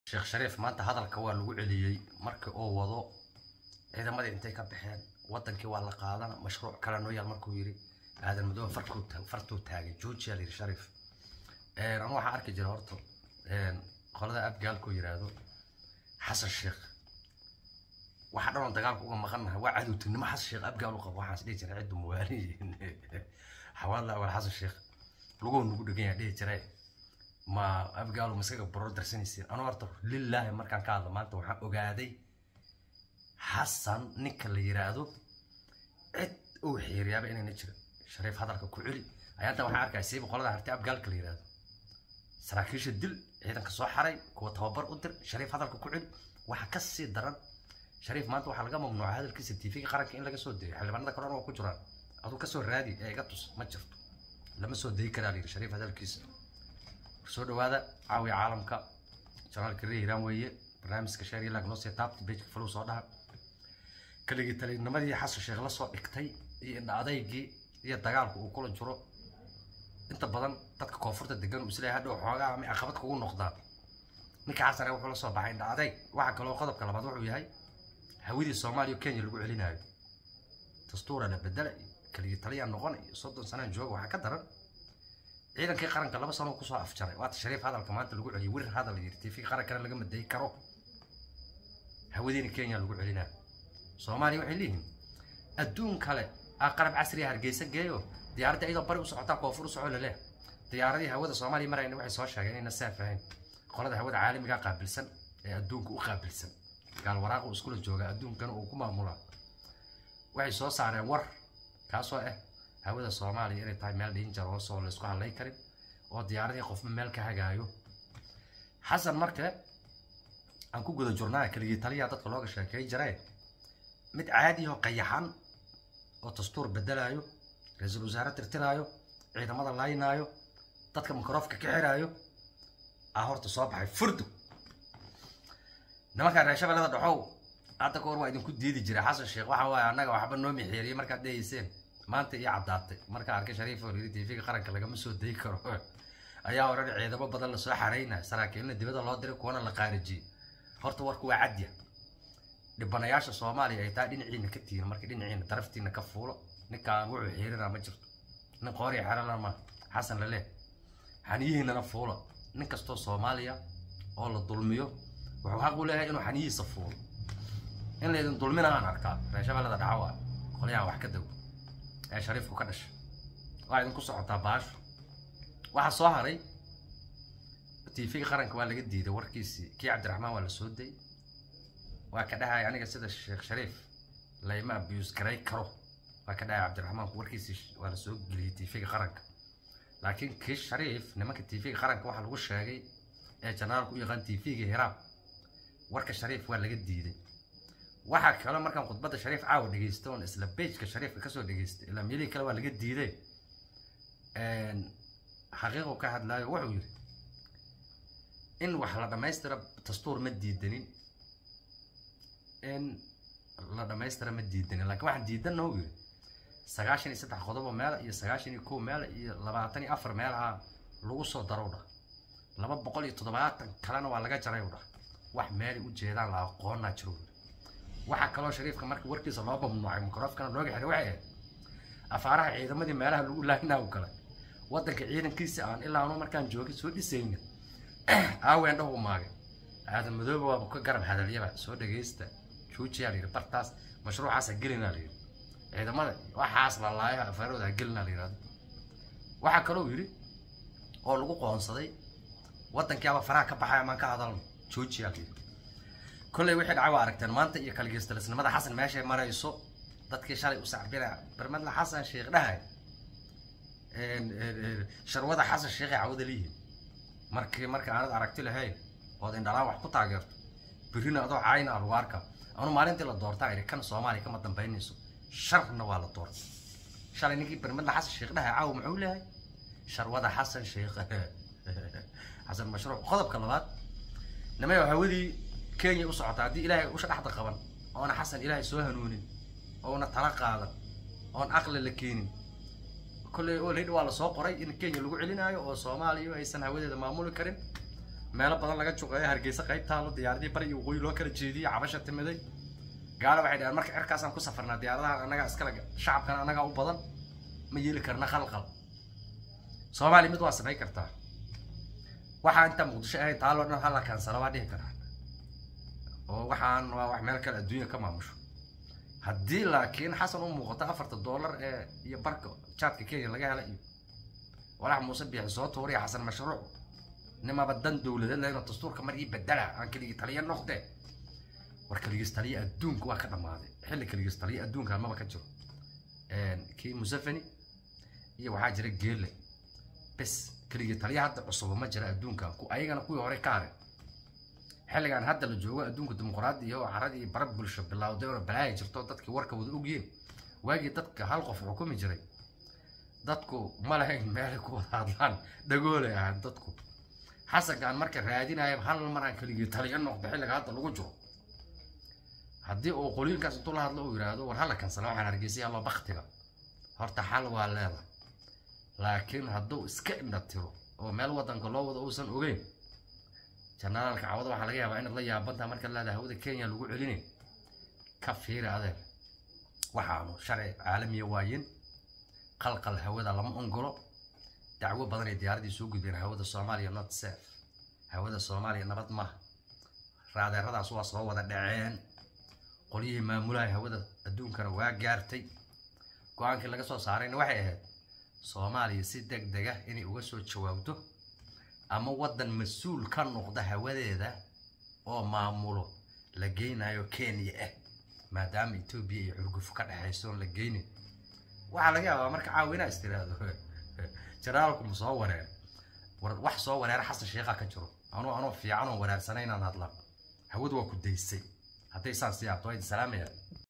sheekh shariif maanta hadalka waa lagu celiyey markii uu wado ciidamadii intay ka baxeen wadankii waa la qaadana mashruuc kale noo yaal markuu yidhi aadan madoobe farkuu ta- fartuu taagay joojiyaa la yidhi shariif anu waxaan arki jira horta qolada abgaalkuu yidhaahdo xasan sheekh waxa dhan oo dagaalka uga maqannahay waa cadowtinimo xasan sheekh abgaal u qabo waxaas dhihi jiray ciddu muwaaliyiin xawaadla awal xasan sheekh luguu nagu dhegan yahay dhihi jiray ma abgaalo maskaga boror darsanaysiin anuu horta lilaahi markaan ka hadlo maanta waxaan ogaaday xasan ninka la yiraahdo cid uu xiiriyaaba inayna jirin shariif hadalka ku celi ayaanta waxaan arkaya siiba qolada harti abgaalka la yiraahdo saraakiisha dil ciidanka soo xaray kuwa tababar u dir shariif hadalka ku celi waxa ka sii daran shariif maanta waxaa laga mamnuuca hadalkiisa tv qaranka in laga soo dayo xildhibaanada kalena waa ku jiraan aduu kasoo raadi ee iga tus ma jirto lama soo dayi karaa la yidhi shariif hadalkiisa soo dhawaada caawiya caalamka janaalka reer hiiraan weeye barnaamijka sheer ilag noo sii taabta bejka falow soo dhaha kaligii talinimadii xasan sheekh la soo dhigtay iyo indha adeygii iyo dagaalku uu kula jiro inta badan dadka koonfurta degan uu isleeyahay hadhow xoogaa ama caqabad kugu noqdaan ninka xasane wuxuu la soo baxay indha adeyg waxa kaloo qodobka labaad wuxuu yahay hawadii soomaaliya oo kenya lagu celinayo dastuura la bedela iyo kaligii taliyaa noqon iyo soddon sanaan jooga waxaa ka daran ciidankii qaranka laba sano kusoo afjaray waata shariif hadalka maanta lagu celiyay wir hadal yiri tv qarankana laga madayi karo hawadiina kenya lagu celinaa soomaaliya waxay leeyihiin adduun kale aa qalab casriya hargeysa geeyo diyaaradda iyadoo bari u socotaa koonfur u soco laleh diyaaradii hawada soomaaliya marayna waxay soo sheegeen inayna saaf ahayn qolada hawada caalamiga qaabilsan ee adduunka u qaabilsan gaal waraaq uu iskula jooga adduunkana uu ku maamulaa waxay soo saareen war kaasoo ah hawada soomaaliya inay tahay meel danger hoos oo laysku hadlay karin oo diyaaradii qofba meel ka hagaayo xasan marka aan ku guda jurnaa keligii taliyaa dadka looga sheekay jiree mid caadi oo qayaxan oo dastuur bedelaayo ra-iisul wasaare tirtiraayo ciidamada laynaayo dadka mikrofka ka xiraayo aa horta soo baxay furdu nimankaan reer shabeellada dhaxow hadda ka hor waa idinku diidi jiray xasan sheekh waxa waaye annaga waxba noo mixeeriyey markaad dhegeyseen maanta iyo caddaatay markaa arkay shariif oo yiri tv-ga qaranka lagama soo dayi karo ayaa oran ciidamo badan lasoo xaraynaya saraakiilna dibadda loo diray kuwana la qaarijiyey horta warku waa cadya dhibanayaasha soomaaliya ay taa dhinaciina ka tihiin marka dhinaciina daraftiina ka fuulo ninkaan wuxuu xiirinaa ma jirto nin qooriya xerana ma xasan laleh xaniyihiinana fuulo nin kastoo soomaaliya oo la dulmiyo wuxuu xaq u leeyahay inuu xaniyihiisa fuulo in laydin dulmina aan arkaa reer shabeellada dhaxo ah qolyahan wax ka dow ee shariifku ka dhashay waa idinku socotaa baasho waxaa soo haray tv qaranka waa laga diiday warkiisii kii cabdiraxmaan waa la soo dayay waa ka dhahay aniga sida sheekh shariif layma abiyus garay karo waa ka dhahay cabdiraxmaanku warkiisii waa la soo geliyey tv-ga qaranka laakiin kii shariif nimanka tv-ga qaranka waxaa lagu sheegay ee janaalku u yaqaan tv-ga hiraab warka shariif waa laga diiday waxaa kale markaan khudbadda shariif caawa dhegeysta oon isla bejka shariifka kasoo dhegeystay ilaa meelihii kale waa laga diiday xaqiiqu ka hadlaayo wuxuu yidhi in wax la dhammaystira dastuur ma diidanin in la dhammaystira ma diidanin laakiin waxaan diidanna uu yidhi sagaashan iyo saddex qodobo meela iyo sagaashan iyo kow meela iyo labaatan iyo afar meelaha lagu soo darow dhah laba boqol iyo toddobaatan kalena waa laga jaray u dhah wax meelay u jeedaan la aqoonaa jiro yidhi waxaa kaloo shariifka marka warkiisa loo mamnuucay mikrofkana looga xiray waxay ahayd afaaraha ciidamadii meelaha lagu laaynaa u galay waddanka ciidankiisa aan ilaa anu markaan joogay soo dhisayna aaween dhahu maagay aadan madoobe waaba ka garab hadalyaba soo dhagaysta juujiyaa layidhi bartaas mashruucaasa gelinaa layidhi ciidamada waxaas la laayaha afaarooda ha gelinaa la yidhahdo waxaa kaloo yidhi oo lagu qoonsaday waddankiiaba faraha ka baxaya maan ka hadalno joojiyaa layidhi kolley wixii dhacay waa aragteen maanta iyo kaligeystalisnimada xasan meeshay marayso dadkii shalay u sacbina barmadla xasan sheekh dhahay sharwada xasan sheekhay cawada liyihin markii marka aanad aragti lahayn ood indhalaan wax ku taageerto birrina adoo caayna lagu arka anu maalintii la doortaa idhi kan soomaaliya kama dambaynayso sharna waa la doortay shalay ninkii barmadla xasan sheekh dhahay caawa muxuu leeyahay sharwada xasan sheekh xasan mashruuc qodobka labaad nimayo hawadii kenya u socota haddii ilaahay usha dhexda qaban oona xasan ilaahay soo hanuunin oona tala qaadan oon aqli la keenin kolley olid waa lasoo qoray in kenya lagu celinaayo oo soomaaliya aysan hawadeeda maamuli karin meelo badan laga juqeeyo hargeysa qayb taalo diyaaradii bari iyo waqooyi loo kala jeediyey cabasha timiday gaalo waxay dhaheen marka cirkaasaan ku safarnaa diyaaradaha annagaa iskale shacabkana annagaa u badan ma yeeli karna khalqal soomaaliya mid waa samayn kartaa waxaa inta muqdisho ahayn taaloo dhan hala kaansala waa dhihi karaa oo waxaan waa wax meel kale adduunya ka maamusho haddii laakiin xasan u muuqato afarta dollar ee iyo barka jaadka kenya laga hela iyo walax muuse biixi soo tuuriya xasan mashruuc nimaba dan dowladeed lehna dastuurka mar ii bedela aan keligii taliya noqde war keligiis taliya adduunka waa ka dhammaaday xilli keligiis taliya adduunka maba ka jiro kii museveni iyo waxaa jira geele bes keligii taliya hadda cusuba ma jira adduunka ayagana kuwii hore ka hare xilligan hadda la joogo adduunka dimuqraadi iyo caradii bara bulsho bilowday oo balaaya jirto dadkii warka wada ogyiin waagii dadka hal qof xukumi jiray dadku ma lahayn meelay ku wada hadlaan dhagoolay ahaan dadku xasankaan marka raadinaya hal mar aan keligii taliya noqdo xilliga hadda lagu jiro haddii uu qoliinkaas intuu la hadlo uu yidhaahdo war hala kansala waxaan hargeysay hallo baktiga horta xal waa leeda laakiin hadduu iska indha tiro oo meel wadanka loo wado uusan ogeyn janaraalka cawada waxaa laga yaabaa inaad la yaabantaha markaad leedahay hawada kenya lagu celinay ka fiiri adeer waxaanu sharci caalamiya waayin qalqal hawada lama ongolo dacwo badan ay diyaaradii soo gudbeen hawada soomaaliya not safe hawada soomaaliya nabad maaha raadeeradaas waa soo wada dhaceen qolyihii maamulaha hawada adduunkana waa gaartay go-aankii laga soo saarayna waxay ahayd soomaaliya si deg deg ah inay uga soo jawaabto ama waddan mas-uul ka noqda hawadeeda oo maamulo la geynayo kenya ah maadaama etoobiya iyo xurgufo ka dhexayso oon la geynin waxaa laga yaabaa marka caawinaa is tiraahdo janaalku ma soo wareer war wax soo wareera xasan sheekha ka jiro anuu anoo fiican oo wareersanay inaan hadla hawadu waa ku daysay hadday saan sii aabto waa idin salaamaya